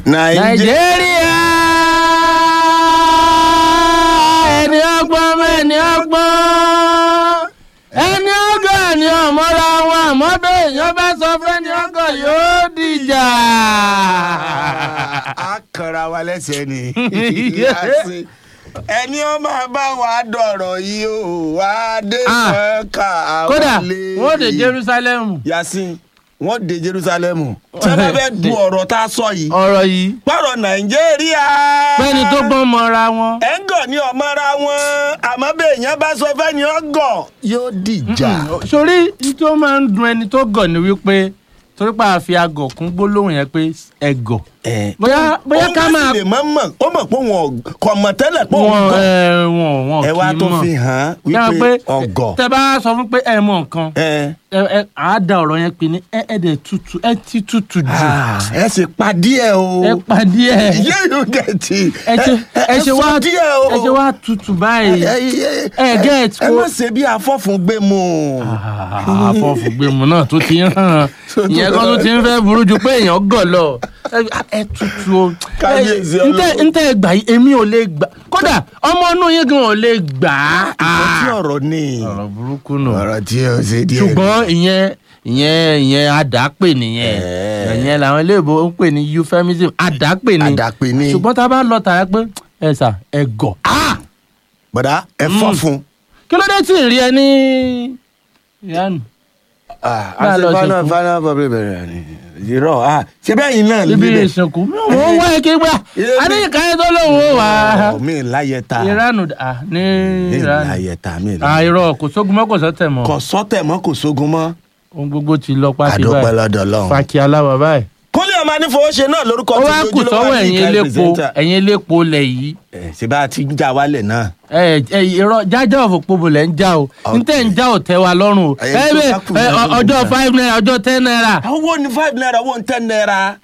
nàìjíríà ẹni ọgbọ́n mẹ́ni ọgbọ́n ẹni ọgọ́ ẹni ọmọra wọn àmọ́ bẹ́ẹ̀ èèyàn bá sọ fẹ́ni ọgọ́ yóò dìjà. a kanra wa lẹ́sẹ̀ ni ẹni ó máa bá wa dọ̀rọ̀ yìí ó wá dé Ah. mọ́ká kódà wọlé. wọ́n dé jerusalem yasin wọ́n dé jerusalemu tí wọ́n bá fẹ́ du ọ̀rọ̀ tá a sọ yìí ọ̀rọ̀ yìí pọ̀rọ̀ nàìjíríà. fẹ́ni tó gbọ́n mọ́ra wọn. ẹ̀ ń gọ̀ ní ọmọra wọn àmọ́ bẹ́ẹ̀ yẹn bá sọ fẹ́ ni ó gọ̀ yóò dìjà. sórí ní tó máa ń dun ẹni tó gọ̀ ni wípé torí pa àfi agọ̀ kún gbólóhùn yẹn pé ẹgọ̀ bóyá bóyá ká máa ó lè mọ̀ mọ̀ ó mọ̀ pé wọn kọ̀ mọ̀ tẹ́lẹ̀ pé òun wọn gọ̀. ẹ wọn wọn ẹ kì wá í tó mọ̀ fi hàn án Yára wípé ọgọ̀. tẹ bá sọ fún pé ẹ mọ nǹkan ẹ ẹ ẹ àá da ọ̀rọ̀ yẹn pé ní ẹ ẹ dẹ̀ tutù ẹ ti tutù jù ah, ẹ sì pa díẹ̀ o. ẹ pàdé ẹ yé yóò gẹ̀ tí. ẹ ṣe ẹ ṣe wá sọ díẹ̀ o. ẹ ṣe wá tutù báyìí ẹ get ẹ ko- má ṣe bí afọ́fun gbé mu. àfọ̀fùgbẹ̀mù náà tó ti ń hàn ìyẹn kan tó ti ń fẹ́ burú ju pé èèyàn gọ̀ lọ ẹ- ẹ tutù o Kábíyèsí Ẹ- ntẹ Ọlọ́run. ntẹ gbà yìí èmi ò lè gbà kódà ọmọ inú yín gan ò lè gbà á. ìkọ́ tí ọ̀rọ̀ ni. ọ̀rọ̀ burúkú nù ọ̀rọ̀ tí o ṣe díẹ̀. ṣùgbọ́n ìyẹn ìyẹn ìyẹn àdápè nìyẹn Ẹ̀ẹ́. ìyẹn làwọn iléèbó ń pè ní euphemism àdápè ni àdàpè ni. ṣùgbọ́n tá a bá lọ tààrà pé ẹ sà ẹ gọ̀ á bọ̀dá ẹ fọ́fun. kí ló dé tí ì rí ẹ ní ìyanu Ah, Bá a lọ àti final ṣe kú. final public bẹ̀rẹ̀ ni irọ́ ah ṣe bẹ́ẹ̀ yìí náà ibi níbẹ̀. ìsìnkú mi ò mọ̀ wá ike gbà Ilé á ní mi- ìkáyé tó lóun ó wà á. Ọ̀, mi láyé ta ìránù à ní mi ìránù láyé ta mi à láyé. irọ́ kò sógun mọ́ kò sọ́tẹ̀ mọ́ kò sọ́tẹ̀ mọ́ kò sógun mọ́. ohun gbogbo ti lọ pátí àdópẹ́ báyìí lọ́dọ̀ Ọlọ́run. fàkì aláwọ̀ báyìí. kúnlẹ̀ ọmọ anífowóṣe náà lórúkọ ó tí wá kù ojúlówó sọ́wọ́ ní ẹ̀yin ìka elépo pírẹsẹ́ńtà. ẹ̀yin elépo lẹ̀ yìí Ẹ̀, ṣe bá a ti ń já wálẹ̀ náà. ẹ ẹ irọ́ jájá òfòpobò lẹ̀ ń já o Ok. ntẹ̀ ń já ò tẹ́ wa lọ́rùn o Ẹ̀yin ẹ tó bẹ bá kù ẹ, lọ́dún ọ- ọjọ́ nígbà. five naira ọjọ́ ten naira owó ní five naira owó ní ten naira.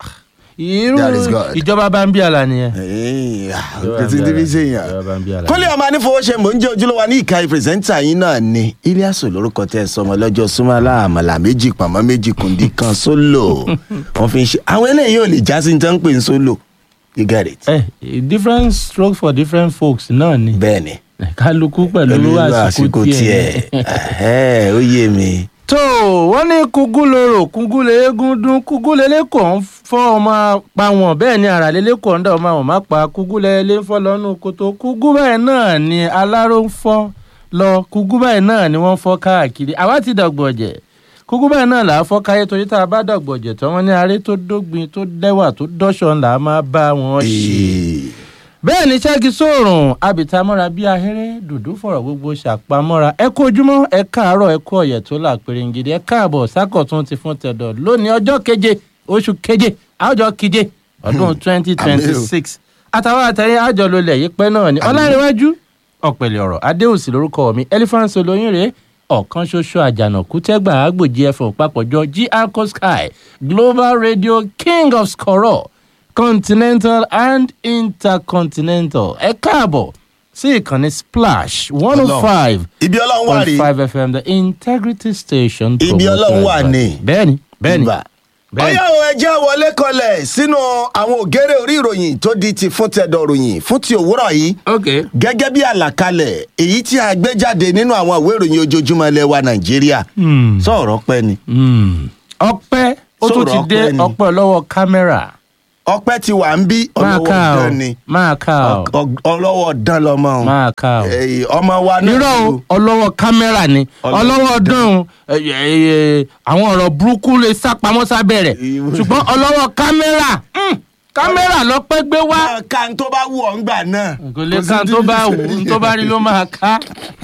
irú That is God. ìjọba bá ń bí àlà nìyẹn. Ẹ̀ẹ́, ah, Ìjọba kò sí bá ń bí níbi àlà. ṣe yàn. Ìjọba bá ń bí àlà. kúnlẹ̀ ọmọ anífowóṣe mò ń jẹ́ ojúlówó ní ìka pírẹsẹ́ńtà yín náà ni iliasu lórúkọ tẹ́ ẹ sọmọ lọ́jọ́ súnmọ́lá àmàlà méjì pàmò méjì kùndí kan sólò wọ́n fi ń ṣe àwọn eléyìí ò lè já sí ní tán ń pè ń sólò you get it. ẹ different stroke for different folks náà ni bẹ́ẹ̀ ni kálukú pẹ̀lú pẹ̀lú àsìkò tiẹ̀. ẹ̀hẹ́, ó yé mi. tó wọ́n ní kúgú lorò kúgú lẹ́gùn dún kúgú lẹ́lẹ́kọ̀ọ́ ń fọ́ ọmọ pa wọn bẹ́ẹ̀ ni àrà lẹ́lẹ́kọ̀ọ́ ń dà ọmọ àwọn má pa kúgú lẹ́lẹ́ ń fọ́ lọ́nù kòtò kúgú báyìí náà ni aláró ń fọ́ lọ kúgú báyìí náà ni wọ́n fọ́ káàkiri àwa ti dọ̀gbọ̀jẹ̀ kúgú báyìí náà là á fọ́ káyé torí tá a bá dọ̀gbọ̀jẹ̀ tán wọ́n ní aré tó dógbin tó dẹ́wà tó dọ́ṣọ̀ là á máa bá wọn ṣe Ee, bẹ́ẹ̀ ni ṣẹ́gi sóòrùn abìtamọ́ra bíi ahéré dùdú fọ̀rọ̀ gbogbo ṣàpamọ́ra ẹ kú ojúmọ́ ẹ káàárọ̀ ẹ kú ọ̀yẹ̀ tó là pérégede ẹ káàbọ̀ sákọ̀tún ti fún tẹ̀dọ̀ lónìí ọjọ́ keje oṣù keje àjọ keje ọdún twenty twenty six àtàwọn àtẹ̀yìn àjọ lólẹ̀ yìí pẹ́ náà ni ọlárẹ̀wájú ọ̀pẹ̀lẹ̀ ọ̀rọ̀ adéhùsì lórúkọ mi elephant olóyún rèé ọ̀kan ṣoṣo àjànàkú tẹ́gbà àgbòjì ẹ̀fọ̀ papọ̀jọ gr sky global radio king of skoro continental and intercontinental ẹ káàbọ̀ sí ìkànnì splash one oh five ibi ọlọ́run wà point rí five fm the integrity station. Ibi promoted Ọlọ́run wà by- ní. bẹ́ẹ̀ni bẹ́ẹ̀ni Ibà. bẹ́ẹ̀ni. ọyá o ẹjẹ́ wọlé kọlẹ̀ sínú àwọn ògèrè orí ìròyìn tó di ti fún tẹ̀dọ̀ ròyìn fún ti òwúrọ̀ yìí ok gẹ́gẹ́ bí àlàkalẹ̀ èyí tí a gbé jáde nínú àwọn ìwé ìròyìn ojoojúmọ́ ilẹ̀ wa nàìjíríà Hmm. sọ̀rọ̀ pẹ́ ni Hmm. ọpẹ́ ó tún ti Sọ̀rọ̀ dé ọpẹ́ ni. ọpẹ́ lọ́wọ́ kámẹ́rà ọpẹ́ ti wà ń bí máa ọlọ́wọ́ ká o dán ni máa ká o Ọ- ọlọ́wọ́ dán lọ́mọ o máa ká o. Èyí, ọmọ wa náà irọ́ o ló- ọlọ́wọ́ kámẹ́rà ni Ọlọ́wọ́ ọlọ́wọ́ dán o ẹ, ẹ, ẹ, àwọn ọ̀rọ̀ burúkú lè sá pamọ́ sábẹ́ rẹ̀ Ìwọ- ṣùgbọ́n ọlọ́wọ́ kámẹ́rà hmm, kámẹ́rà lọ́pẹ́ gbé wá. máa ka n tó bá wù ọ́ ń gbà náà kò lè ká tó bá wù ú tó bá rí ló máa ká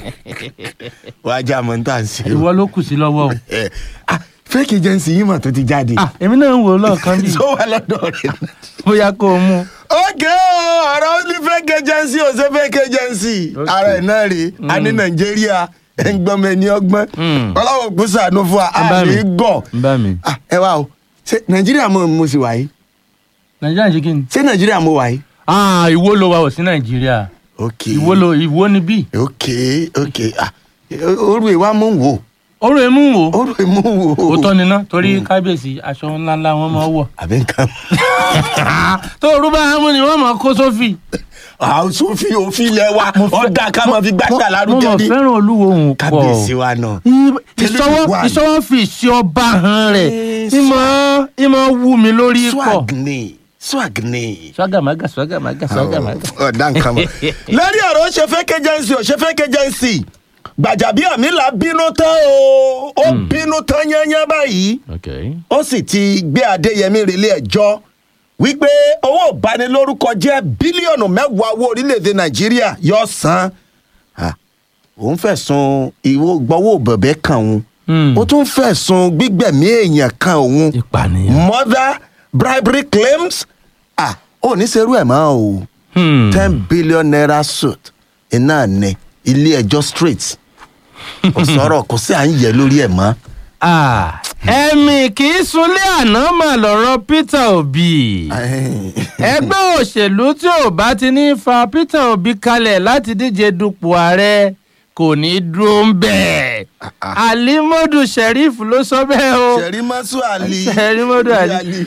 wàá já mọ́ ní tà ń ṣe o. ìwọ ló kù sí lọ́wọ́ o. Eh, ah, fake agency yìí mà tó ti jáde Ah, èmi náà ń wò ó lọ́ọ̀kan bí tó wà lọ́dọ̀ rẹ̀ náà. bóyá kó o mú. ókè o ọ̀rọ̀ ní fake agency ò ṣe fake agency Ok. ara ẹ̀ náà rèé a ní nàìjíríà ẹ̀ ń gbọ́n mi ní ọgbọ́n Mm. ọlọ́wọ́ kò sànú fún wa Ń bá a mi. ní gọ̀ ń bá mi. Ah, ẹ wá o ṣé nàìjíríà mo mo sì wà yìí nàìjíríà ṣe kí ni. ṣé nàìjíríà mo wà yìí. Ah, ìwó ló wà ò sí nàìjíríà ok ìwó ló ìwó ni bí. ok ok ah orú ìwà mò ń wò oró emú wo ó rò mú wò. òótọ́ ni ná torí kábíyèsí aṣọ ńláńlá wọn máa wọ̀ àbí nǹkan. tó orú bá mú ni wọ́n máa kó sófì. àwọn sófin òfin ilẹ̀ wa Mo fẹ́- ọ̀dà ká máa fi gbàgbà mo lárugẹ mọ̀ ní. fẹ́ràn olúwo òun pọ̀ kábíyèsí wa náà. I- Tẹ́lẹ̀ ìṣọwọ́ wà ní. ìṣọwọ́ fi ìṣe ọba hàn rẹ̀ Eh, ìmọ̀ ìmọ̀ wù mí lórí pọ̀. swag ni swag ni. swagamaga swagamaga swagamaga. ọ̀dà nǹkan mọ̀. lórí ọ̀rọ̀ ó ṣe fẹ́ kẹjẹnsì ó ṣe fẹ́ kẹjẹnsì Gbàjàbíàmílà bínú tán o ó bínú tán yányán báyìí okay. ó sì ti gbé Adéyẹmí relé ẹjọ́ wípé owó ìbanilórúkọ jẹ́ bílíọ̀nù mẹ́wàá owó orílẹ̀-èdè Nàìjíríà yóò san Ah, òun fẹ̀sùn ìwọ gbọ́wọ́ bẹ̀bẹ̀ kan òun Hmm. ó tún fẹ̀sùn gbígbẹ̀mí èèyàn kan òun ìpànìyàn. mother bribery claims ah ò ní serú ẹ̀ mọ́ o Hmm. ten billion naira suit iná ní ilé ẹjọ́ straight kò sọ̀rọ̀ kò sí à ń yẹ lórí ẹ̀ mọ́. Ah, ẹ̀mí kì í sunlé àná mà lọ́rọ̀ Peter Obi. ẹgbẹ́ òṣèlú tí ò bá ti ní fa Peter Obi kalẹ̀ láti díje dupò ààrẹ kò ní dúró ń bẹ̀. Alimodu Sheriff ló sọ bẹ́ẹ̀ o. sẹ̀rímọ́sù àlì Sẹ̀rímọ́dù Ali.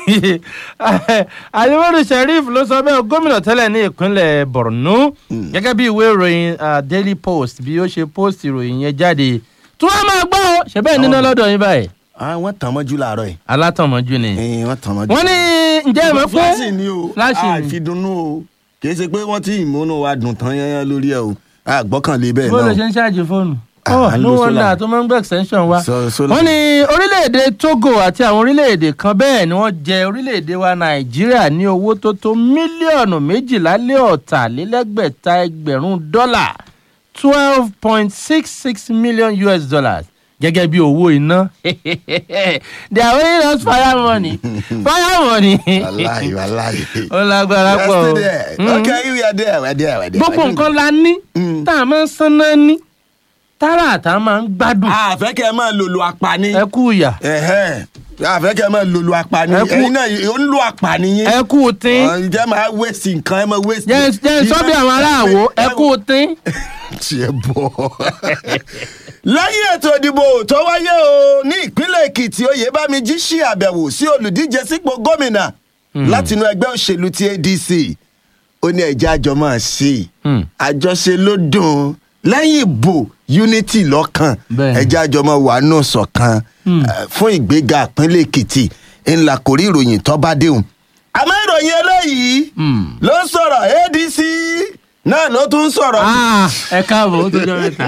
Alimodu Sheriff ló sọ bẹ́ẹ̀ o, gómìnà tẹ́lẹ̀ ní ìpínlẹ̀ Borno gẹ́gẹ́ bí ìwé ìròyìn ah, Daily Post bí ó ṣe post ìròyìn yẹn jáde tí wọ́n máa gbọ́ ọ ṣe bẹ́ẹ̀ níná lọ́dọ̀ yín báyìí Ah, wọ́n tàn mọ́jú láàárọ̀ yìí alátọ̀mọ́jú ni. Eh, wọ́n tàn mọ́jú. wọ́n ní ǹjẹ́ ẹ mọ̀ pé fúláṣì ni o Fúláṣì ni. àìfidunnú o kì í ṣe pé wọ́n ti ìmúnú wa dùn tán yányán lórí ẹ̀ o àgbọ́kànlé bẹ́ẹ̀ bó ló ṣe náà ń ṣáàjì fóònù. Ah, oh à ń no lo wonder solar. tó máa ń gbé extension wa. So- solar. wọ́n ní orílẹ̀-èdè Togo àti àwọn orílẹ̀-èdè kan bẹ́ẹ̀ ni wọ́n jẹ orílẹ̀-èdè wa Nàìjíríà ní owó tó tó mílíọ̀nù méjìlá lé ọ̀tàlélẹ́gbẹ̀ta ẹgbẹ̀rún dọ́là twelve point six six million US dollars gẹ́gẹ́ bí owó iná they are owing us fire money fire money wàláyé wàláyé. ó lágbára pọ̀ o. Yesterday. Mm. okay we are there we are there we are there. gbogbo nǹkan la ní Mm. tá a máa ń sanná ní tára àtà máa ń gbádùn àfẹ́kẹ́ máa lòlò apani. ẹ kú ìyà Ẹ̀hẹ́n. àfẹ́kẹ́ máa lòlò apani. Ẹ kú- ẹ̀yin náà ò ń lo apani yín. ẹ kú tín ǹjẹ́ máa wéṣì nǹkan ẹ máa wéṣì. jẹ́ jẹ́ sọ́bí àwọn aráàwọ̀ ẹ kú tín. tiẹ̀ bọ̀. lẹ́yìn ètò ìdìbò tó wáyé o ní ìpínlẹ̀ èkìtì oyèbámijí ṣí àbẹ̀wò sí olùdíje sípò gómìnà látinú ẹgbẹ́ òṣèlú ti adc ó ní ẹ̀jẹ̀ àjọ máa ṣe é. Hmm. àjọṣe ló dùn lẹ́yìn ìbò unity lọ́kàn Bẹ́ẹ̀ni. ẹ̀jẹ̀ àjọ máa wà nù ṣọ̀kan eh, fún ìgbéga ìpínlẹ̀ èkìtì ńlá kò rí ìròyìn tó bá déhùn. àmọ́ ìròyìn eléyìí Hmm. ló ń sọ̀rọ̀ adc náà ló tún ń sọ̀rọ̀ Ah, ẹ káàbọ̀ ó tó jọ mẹ́ta.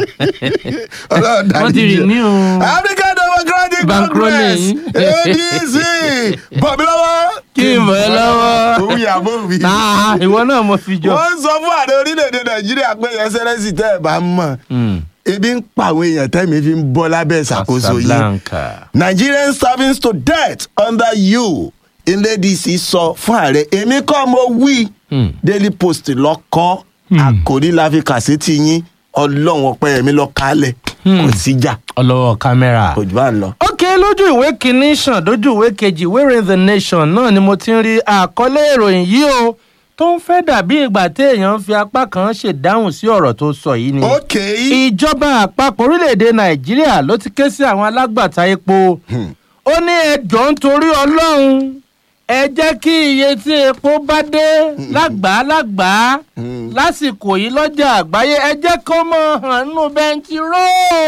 Ọlọ́run dáríjì wọ́n ti rìn ní o. African Democratic Bankroll Congress yìí. ADC bọ̀bí lọ́wọ́. Kí n bọ̀ ẹ́ lọ́wọ́. Òun yàgò wí. Ah, ìwọ náà mo fi jọ. Wọ́n ń sọ fún ààrẹ orílẹ̀-èdè Nàìjíríà pé ẹsẹ̀rẹ́sì tẹ́ ẹ̀ bá mọ̀. Hmm. Ebi ń pa àwọn èèyàn tẹ́mi fi ń bọ́ lábẹ́ ìṣàkóso yìí. Casablanca. Nigerian servants to death under you. Ilé ADC sọ fún ààrẹ èmi kọ́ mo wí. Hmm. Daily Post lọ kọ́ àkòrí la fi kàṣẹ́tì yín ọlọ́run ọpẹ́yẹmí lọ kálẹ̀ kò síjà ọlọ́wọ́ kámẹ́rà. kò jù bá ń lọ. ok lójú ìwé kìíní sàn lójú ìwé kejì ìwé ìròyìn the nation náà ni mo ti ń rí àkọlé ìròyìn yìí o tó ń fẹ́ dàbí ìgbà téèyàn ń fi apá kan ṣèdáhùn sí ọ̀rọ̀ tó sọ yìí ni. ok ìjọba àpapọ̀ orílẹ̀-èdè nàìjíríà ló ti ké sí àwọn alágbàtà epo ó ní ẹjọ́ nítorí ọlọ́run ẹ jẹ́ kí iye tí epo bá dé lágbàá lágbàá lásìkò yìí lọ́jà àgbáyé ẹ jẹ́ kó mọ̀ hàn nínú bẹntiró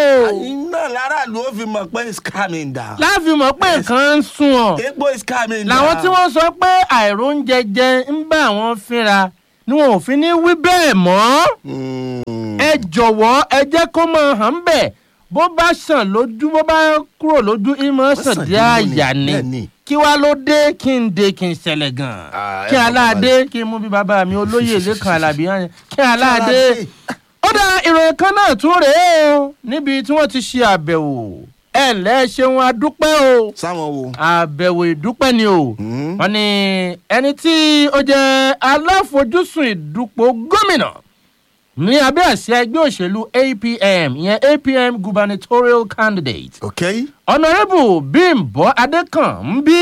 iná láràlú ó fi mọ̀ pé it's calming down. láàfin mọ̀ pé nǹkan ń sún ọ̀ epo is calming down. làwọn tí wọ́n sọ pé àìróúnjẹ jẹ ń bá àwọn fínra ni wọn ò fi ní wí bẹ́ẹ̀ mọ́ Mm. ẹ jọ̀wọ́ ẹ jẹ́ kó máa hàn bẹ́ẹ̀ bó bá sàn lójú bó bá kúrò lójú ìmọ̀ sàn sàn dé nínú àyà ni, ni bẹ́ẹ̀ ni. kí wá ló dé kí n dé kí n ṣẹlẹ̀ gan-an Ah, kí ẹ mọ̀ aláàdé kí n mú bí bàbá mi olóyè lẹ́kàn alábí hàn kí aláàdé aláàdé. ó dá ìròyìn kan náà tún rèé o níbi tí wọ́n ti ṣe àbẹ̀wò ẹ ǹlẹ́ ṣeun adúpẹ́ o sáwọn wo. àbẹ̀wò ìdúpẹ́ ni o Mm. wọ́n ní ẹni tí ó jẹ́ aláfojúsùn ìdúpọ̀ gómìnà ní abẹ́ àsíá ẹgbẹ́ òṣèlú apm ìyẹn apm gubernatorial candidate ok honourable bímbọ adékànbí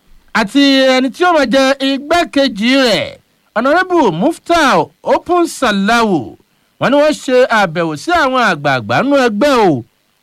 àti ẹni tí ó máa jẹ igbákejì rẹ̀ honourable muftau open salawu wọ́n ní wọ́n ṣe àbẹ̀wò sí àwọn àgbààgbà nínú ẹgbẹ́ o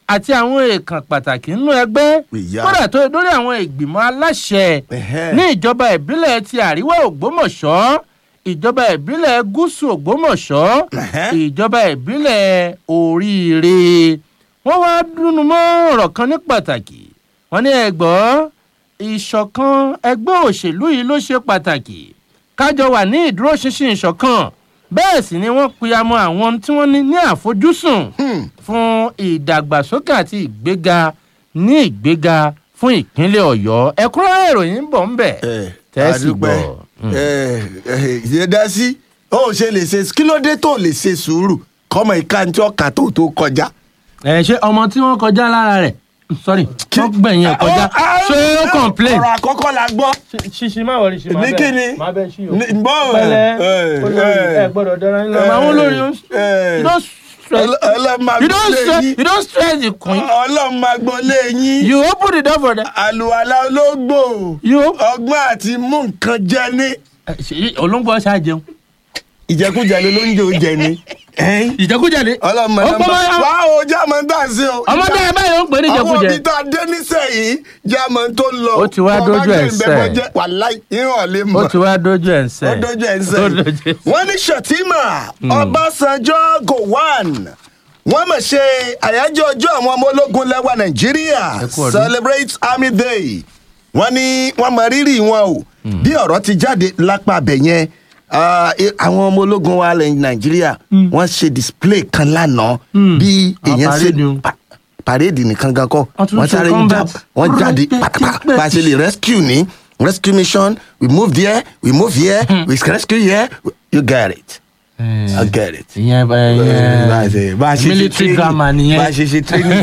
àti àwọn èèkàn pàtàkì nínú ẹgbẹ́ Ìyá. kódà tó lórí àwọn ìgbìmọ̀ aláṣẹ Ẹ̀hẹ́. ní ìjọba ìbílẹ̀ ti àríwá ògbómọ̀ṣọ́ ìjọba ìbílẹ̀ gúúsù ògbómọ̀ṣọ́ Ẹ̀hẹ́. ìjọba ìbílẹ̀ oríire wọ́n wá dúnú mọ́ ọ̀rọ̀ kan ní pàtàkì wọ́n ní ẹgbọ́ ìṣọ̀kan ẹgbẹ́ òṣèlú yìí ló ṣe pàtàkì kájọ wà ní ìdúróṣinṣin ìṣọ̀kan bẹ́ẹ̀ sì ni wọ́n pìyàmọ́ àwọn tí wọ́n ní ní àfojúsùn fún ìdàgbàsókè àti ìgbéga ní ìgbéga fún ìpínlẹ̀ ọ̀yọ́ ẹ̀kúnrẹ́rẹ́ ìròyìn ń bọ̀ ń bẹ̀ tẹ́sí gbọ́. ìyẹn dá sí ó ṣe lè ṣe kí ló dé tó lè ṣe sùúrù kọ́mọ ìka tí ọkà tó tó kọjá. ẹ ṣe ọmọ tí wọ́n kọjá lára rẹ̀ sorry wọ́n gbẹ̀yìn ẹ̀ kọjá ṣé ó complain. ọ̀rọ̀ àkọ́kọ́ la gbọ́. ṣíṣí má wọlé ṣí má Ní bẹ́ẹ̀ kíni? má bẹ́ẹ̀ ṣí o. Ní- bọ́ ẹ̀, pẹ̀lẹ́ ẹ̀, olórí ẹ̀. ẹ gbọ́dọ̀ dára yín lọ. àwọn olórí ó ẹ̀. you don't stress ọlọ́mọ you don't agbolé stress yín you don't stress the queen ọlọ́mọ agbolé yín you open the door for them. àlùwàlà ológbò you open. ọgbọ́n àti mú nǹkan jẹ ní. olóńgbò ṣáà jẹun. ìjẹkújẹ ló ló ń jẹ oúnjẹ ni. ìjẹkújẹ ni. ọlọ́mọ ó nọ́mbà pọ́ mọ́ wá o jámọ́ tá à ń sè o. ọmọdé ẹ báyìí ó ń pè ní àwọn ìjẹkújẹ. òbí tá a dé nísẹ̀yìn jámọ́ tó ń lọ. Ó ti wá Bọ́ bá dójú ẹ̀ gbé ìbẹ́pọ̀ sẹ́. jẹ́, wàláì ìhàn lè ó mọ̀. ti wá dójú ẹ̀ ń sẹ́. ó dojú ẹ̀ ń Ó sẹ́yìn. dojú ẹ̀ ń sẹ́. wọ́n ní Shettima Ọbásanjọ́ Gowon wọ́n mọ̀ ṣe àyájọ́ ọjọ́ àwọn ọmọ ológun lẹ́wà Nàìjíríà Ẹ kú ọdún. celebrate Army Day wọ́n ní wọ́n mọ rírì wọn o bí ọ̀rọ̀ ti jáde lápá abẹ yẹn ah, eh, àwọn ọmọ ológun wa lẹ Nàìjíríà wọ́n ṣe display kan lánàá bí Àwọn èèyàn ṣe parade o. pa- parade nìkan gan kọ́ Wọ́n tún wọ́n ṣe sáré combat. já- wọ́n jáde pátápátá bá a ṣe lè rescue ní rescue mission we move there we move here we rescue here you get it. I get it. ìyẹn bá a ìyẹn ṣe bá a ṣe ṣe military training drama nìyẹn. bá a ṣe ṣe training.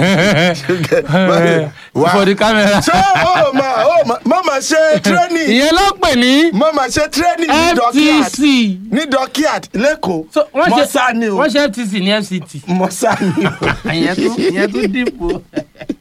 Wá. for the camera. ṣé o ma o ma mo ma ṣe training ìyẹn ló pè ní mo ma ṣe training ní dockyard ftc. ní dockyard lẹ́kọ̀ọ́ So, wọ́n mo ṣe sá ni o wọ́n ṣe ftc ní fct. mo sá ni o. ìyẹn tó ìyẹn tó dìbò.